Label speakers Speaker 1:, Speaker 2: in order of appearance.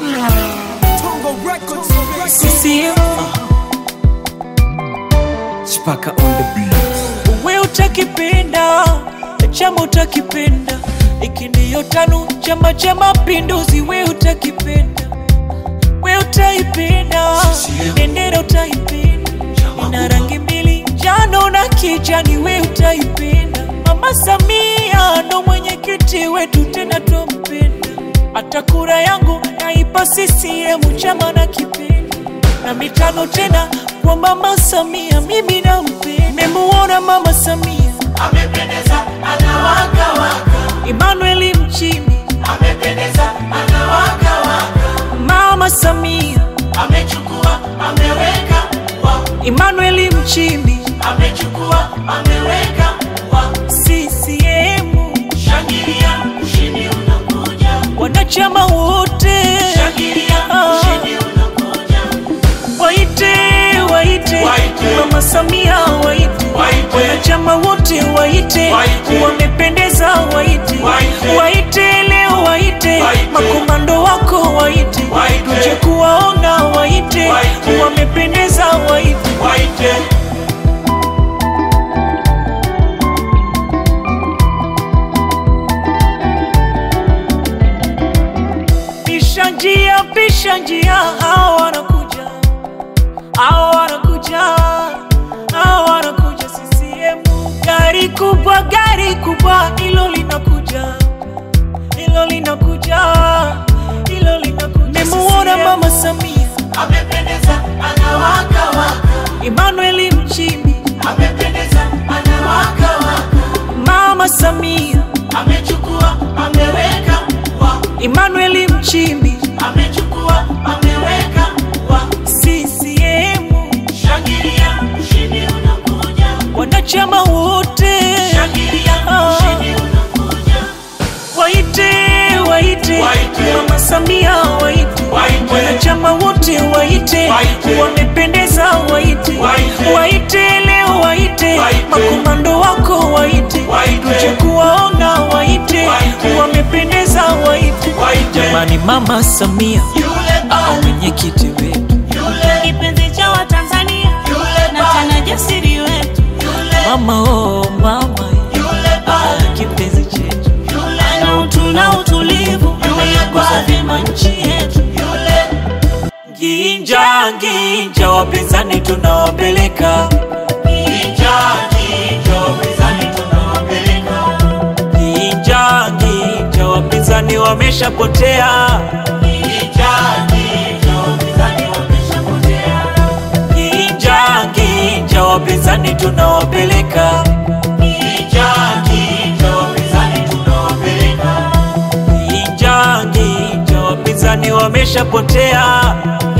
Speaker 1: CCM
Speaker 2: Chipaka on the beat.
Speaker 1: we utakipenda chama utakipenda iki ndiyo tano chama cha mapinduzi we utakipenda we utaipenda bendera utaipenda ina rangi mbili njano na kijani we utaipenda mama samia ndo mwenyekiti wetu tena twampenda hata kura yangu naipa CCM chama na kipenda na mitano tena kwa mama Samia, mimi nampenda. Nimemuona mama Samia
Speaker 3: amependeza anawaka waka
Speaker 1: Emmanuel Mchimbi,
Speaker 3: amependeza anawaka waka
Speaker 1: mama Samia
Speaker 3: amechukua ameweka wa
Speaker 1: Emmanuel Mchimbi,
Speaker 3: amechukua ameweka wa
Speaker 1: CCM,
Speaker 3: shangilia ushindi unakuja
Speaker 1: wanachama wote
Speaker 3: shangilia
Speaker 1: Ah.
Speaker 3: ushindi unakuja
Speaker 1: waite waite
Speaker 3: Waite.
Speaker 1: mama Samia waite
Speaker 3: Waite.
Speaker 1: wanachama wote waite
Speaker 3: Waite.
Speaker 1: wamependeza waite
Speaker 3: Waite.
Speaker 1: waite leo waite
Speaker 3: Waite.
Speaker 1: makomando wako waite
Speaker 3: Waite.
Speaker 1: tuje kuwaona waite
Speaker 3: Waite.
Speaker 1: wamependeza waite
Speaker 3: waite
Speaker 1: pisha njia pisha njia hao wanakuja hao wanakuja hao wanakuja CCM gari kubwa gari kubwa hilo linakuja hilo linakuja hilo linakuja nimemuona mama Samia
Speaker 3: amependeza anawaka waka
Speaker 1: Emmanuel Mchimbi
Speaker 3: amependeza anawaka waka
Speaker 1: mama Samia
Speaker 3: amechukua ameweka wa
Speaker 1: Emmanuel Mchimbi
Speaker 3: amechukua ameweka wa
Speaker 1: CCM
Speaker 3: shangilia ushindi unakuja
Speaker 1: wanachama wote
Speaker 3: shangilia
Speaker 1: Ah.
Speaker 3: ushindi unakuja
Speaker 1: waite waite
Speaker 3: Waite.
Speaker 1: mama Samia waite
Speaker 3: Waite.
Speaker 1: wanachama wote waite
Speaker 3: Waite.
Speaker 1: wamependeza waite
Speaker 3: Waite.
Speaker 1: waite leo waite
Speaker 3: Waite.
Speaker 1: makomando wako waite
Speaker 3: Waite.
Speaker 1: tuje kuwaona waite
Speaker 3: Waite.
Speaker 1: wamependeza waite
Speaker 3: Waite.
Speaker 1: jamani mama Samia
Speaker 3: yule
Speaker 1: au
Speaker 3: ba
Speaker 1: mwenyekiti wetu
Speaker 3: yule
Speaker 4: kipenzi cha Watanzania
Speaker 3: yule
Speaker 4: na
Speaker 3: ba
Speaker 4: tena jasiri wetu,
Speaker 3: yule
Speaker 1: mama oh mama
Speaker 3: yule ba
Speaker 1: ah, kipenzi chetu
Speaker 3: yule
Speaker 4: na utu na utulivu, ameyagusa vyema nchi yetu.
Speaker 3: yule
Speaker 1: Ginja ginja, wapinzani tunawapeleka
Speaker 3: Kijaji jo mizani tunawapeleka
Speaker 1: ginja ginja, wapinzani wameshapotea
Speaker 3: Kijaji jo mizani wameshapotea
Speaker 1: ginja ginja, wapinzani tunawapeleka
Speaker 3: Kijaji jo mizani tunawapeleka
Speaker 1: ginja ginja, wapinzani wameshapotea